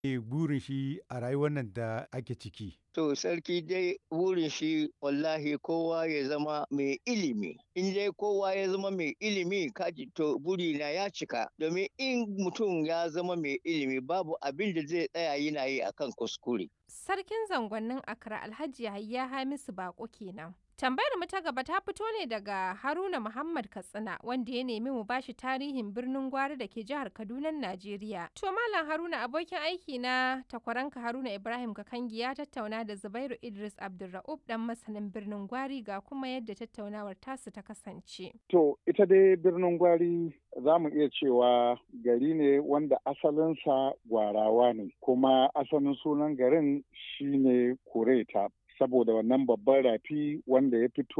burin shi a rayuwar nan da ake ciki? To sarki dai burin shi wallahi kowa ya zama mai ilimi. In dai kowa ya zama mai ilimi kaji to burina ya cika. Domin in mutum ya zama mai ilimi babu abin da zai tsaya yana yi akan kuskure. Sarkin zangonnin Accra Alhaji Yahaya Hamisu Bako kenan. Tambayar mu ta gaba ta fito ne daga Haruna Muhammad Katsina wanda ya nemi mu bashi tarihin birnin Gwari da ke jihar Kaduna, Najeriya. To Malam Haruna abokin aiki na takwaranka Haruna Ibrahim Kakangi ya tattauna da Zubairu Idris Abdulra'ub dan masanin birnin Gwari ga kuma yadda tattaunawar tasu ta kasance. To ita dai birnin Gwari za mu iya cewa gari ne wanda asalinsa gwarawa ne kuma asalin sunan garin shine Kureta saboda wannan babban rafi wanda ya fito